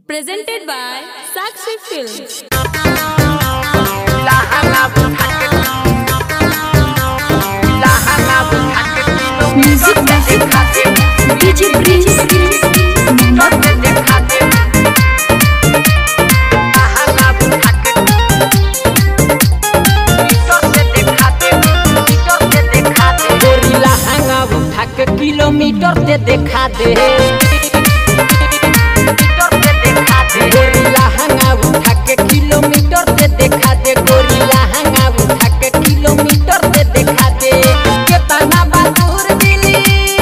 Presented by Sakshi Films. Music DJ Prince गोरिल्ला हंगा उठा के किलोमीटर से देखा दे गोरिल्ला हंगा उठा के किलोमीटर से देखा दे गोरिल्ला हंगा उठा के किलोमीटर से देखा दे केतना बहादुर दिली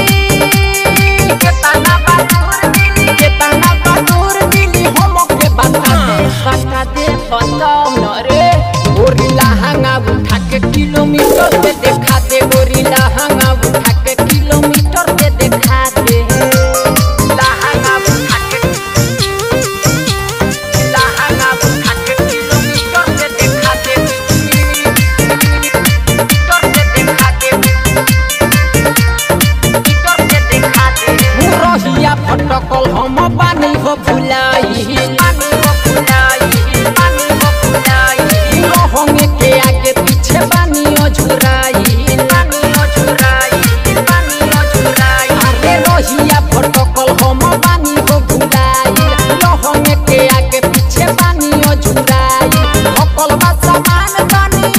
केतना बहादुर दिली केतना बहादुर दिली हम के बता दे बता दे बताओ न रे गोरिल्ला हंगा उठा के किलोमीटर से देखा दे गोरिल्ला हंगा उठा के किलोमीटर से देखा दे लहंगा उठा के लहंगा उठा के किलोमीटर से देखा दे किलोमीटर से देखा दे किलोमीटर से देखा दे मुरहिया फटकल हम बानी हो भुलाई बानी हो भुलाई बानी हो भुलाई लहंगे के आगे पीछे बानी ओ झुराई बानी ओ झुराई बानी ओ झुराई अरे रहिया फटकल हम बानी हो भुलाई लहंगे के आगे पीछे बानी ओ झुराई हकल बा सामान बानी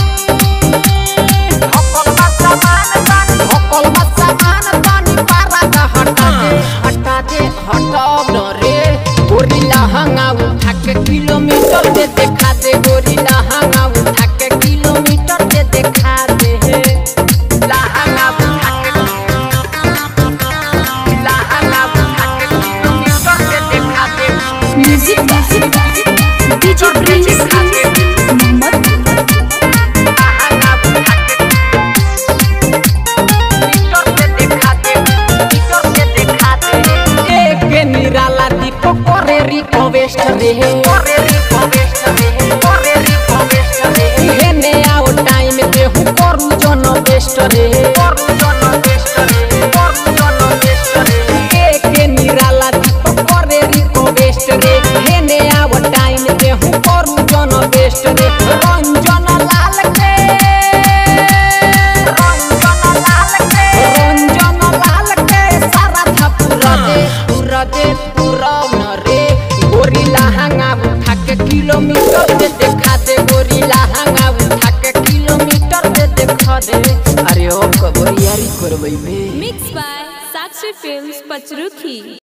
हकल बा सामान बानी हकल बा सामान बानी पारा का हटा दे हटा दे हटाओ न रे गोरिल्ला हंगा उठा के किलोमीटर से देखा दे गोरिल्ला हंगा उठा के किलोमीटर से देखा दे लहंगा उठा के लहंगा उठा के किलोमीटर से देखा दे Music DJ Prince Mohammed लहंगा उठा के मीटर से देखा दे मीटर से देखा दे एक निराला दीपक करे रिक्वेस्ट रे करे रिक्वेस्ट रे करे रिक्वेस्ट रे हेने आओ टाइम पे हूँ करू जन बेस्ट रे करू जन बेस्ट रे करू जन बेस्ट रे एक निराला दीपक करे रिक्वेस्ट रे हेने आओ टाइम पे हूँ करू जन बेस्ट रे रंजन लाल के रंजन लाल के रंजन लाल के सारा था पूरा दे पूरा दे पूरा न रे गोरिल्ला हंगा उठा के किलोमीटर से देखा दे गोरिल्ला हंगा उठा के किलोमीटर से देखा दे अरे ओ कबरियारी करबै बे Mixed by Sakshi Films, Pachruki.